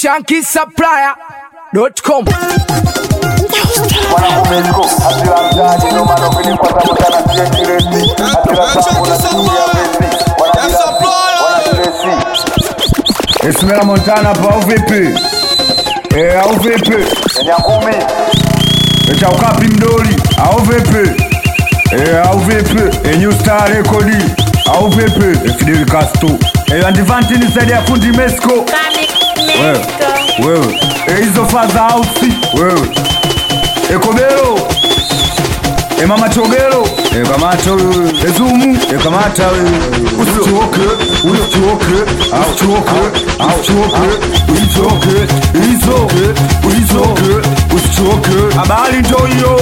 shankisupplier.com Wanakumeziko hasira mtaani ndio maana ukilipwa tabu sana sie kiresi hasira zangu na sikia vesi wanajiresi Ismail Montana hapo au vipi? Eh, au vipi? Nyangumi Cha ukapi mdoli au vipi? Eh, au vipi? Eh, New Star Record au vipi? Eh, Fidel Castro. Eh, Antivanti ni zaidi ya fundi Mexico. Wewe. Wewe. Eh, hizo faza house. Wewe. Eh, Kobelo. Eh, Mama Chogelo. Eh, kamata wewe. Eh, Zumu. Eh, kamata wewe. Usichoke, usichoke, usichoke, usichoke, usichoke, usichoke, usichoke, usichoke. Habari ndio hiyo.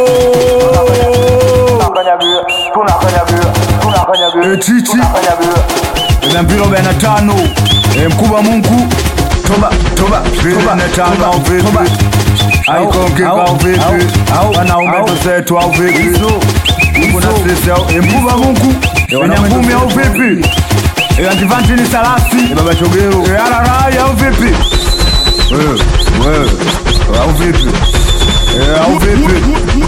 tunakanyagia tunakanyagia tunakanyagia Eh, Chichi. tunakanyagia na mpira arobaini na tano Eh, mkubwa Mungu toba toba toba na tano au vipi aikonge au vipi wanaume tuzetu au vipi kuna sisi au eh, mkubwa Mungu wana ngumi au vipi Eh, antivanti ni salasi Eh, baba chogero Eh, ararai au vipi wewe wewe au vipi Eh, au vipi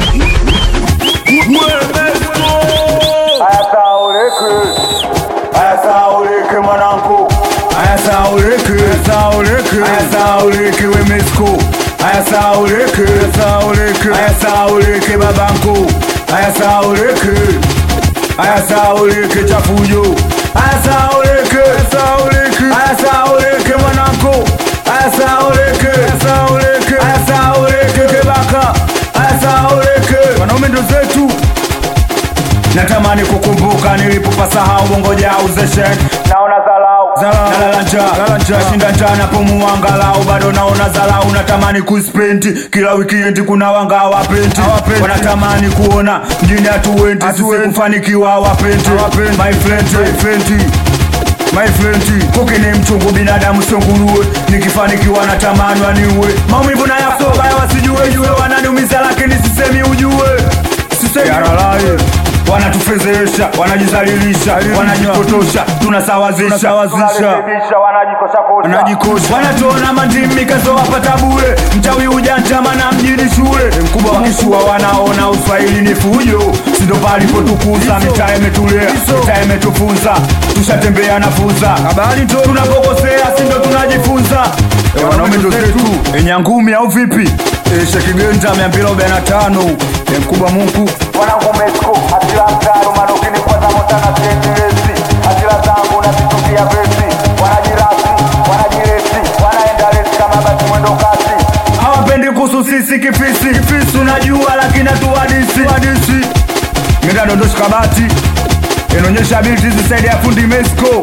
haya sauleke haya sauleke mwanangu Aya sauleke, sauleke, aya sauleke we Mexico. Aya sauleke, sauleke, aya sauleke babangu. Aya sauleke, aya sauleke chafujo. Aya sauleke, sauleke, aya sauleke mwanangu. Aya sauleke, sauleke, aya sauleke kebaka. Aya sauleke, wanaume ndo zetu. Natamani kukumbuka nilipopasahau bongo jao zeshen naona zalau Nalala nashinda njaa napumua angalau bado naona zalau natamani kuspendi kila wikendi kuna wanga hawapendi wanatamani kuona mjini hatuendi sisi kufanikiwa hawapendi my friend my friend My friend, kuki ni mchungu binadamu sio nguruwe nikifanikiwa natamani waniue maumivu na yasoba ya wasijue jue wananiumiza lakini sisemi ujue sisemi aralai wanatufezesha wanajizalilisha wanajipotosha tunasawazisha wanarekebisha wanajikosha kosha wanajikosha wanatuona mandimi kasowapata bure mchawi ujantama na mjini shule mkubwa wakishua wanaona uswahili ni fujo sindo palipotukuza mitaa imetulea mitaa imetufunza tushatembea na funza habari tu tunapokosea sindo tunajifunza Eh, wanaume ndo zetu enyangumi au vipi Eh, shekigenta mia mbili arobaini na tano Eh, mkubwa mungu wanangu Mexico hasira mtaro maana ukilipwa tabu sana sie kiresi hasira zangu na situkia vesi wanajirasi wanajiresi wanaenda resi kama basi mwendo kasi hawapendi kuhusu sisi kifisi kifisi unajua lakini hatuwadisi wadisi ngenda dondoshi kabati inaonyesha binti zisaidi ya fundi Mexico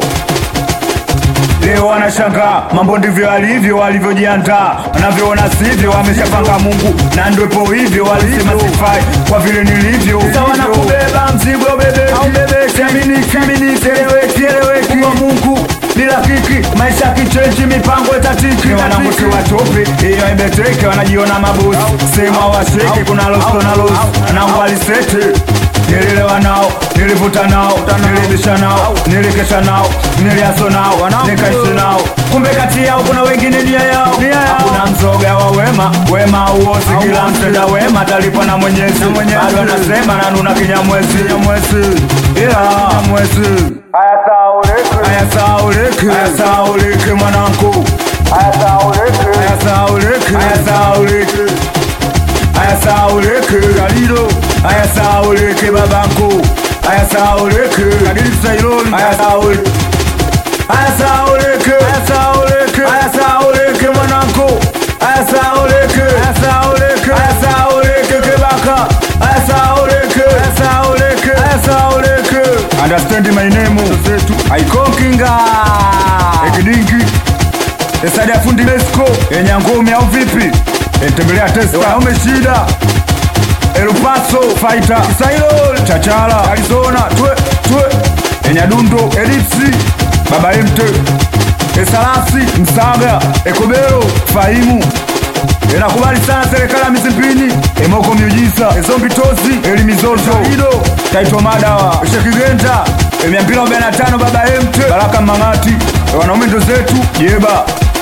leo wanashangaa mambo ndivyo alivyo walivyojiandaa wanavyoona sivyo wameshapanga Mungu na ndwepo hivyo walisema sifai kwa vile nilivyo sawa na kubeba mzigo bebe au bebe siamini siamini sieleweki eleweki kwa Mungu bila kiki maisha kichenji mipango itatiki wananguti watope hiyo ibeteke wanajiona mabosi sema washeke kuna loso na losi nangu alisete nililewa nao nilivuta nao nilibisha nao nilikesha nao niliaso nao nikaishi nao kumbe kati yao kuna wengine nia yao hakuna mzoga wa wema wema uosi kila mtenda wema talipwa na mwenyezi bado anasema nanuna kinyamwezi nyamwezi ila nyamwezi haya sauleke aya sauleke aya sauleke mwanangu haya sauleke aya sauleke aya sauleke aya sauleke kalilo aya sauleke babangu aya sauleke kadiri sailoni aya sauleke aya sauleke aya sauleke aya sauleke mwanangu aya sauleke aya sauleke aya sauleke kebaka aya sauleke aya sauleke aya sauleke understand my name zetu aikonkinga ekidingi Esadi ya fundi Mexico yenye ngome au vipi? Entembelea testa wanaume shida. El Paso Fighter Isailo Chachala Arizona twe twe Enyadundo Elipsi Baba Mte Esalasi Msaga Ekobero Fahimu Inakubali sana serikali ya Misimpini Emoko Miujiza Ezombi Tozi Elimizozo Ido Taito Madawa Shekigenta Emiambila 45 Baba Mte Baraka Mangati wanaume ndo zetu Jeba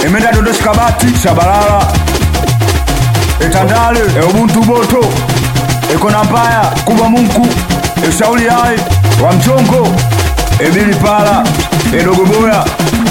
emenda dondoshi kabati shabalala etandale eubuntu boto ekona mpaya kubwa munku eshauli hai wa mchongo ebili pala edogoboya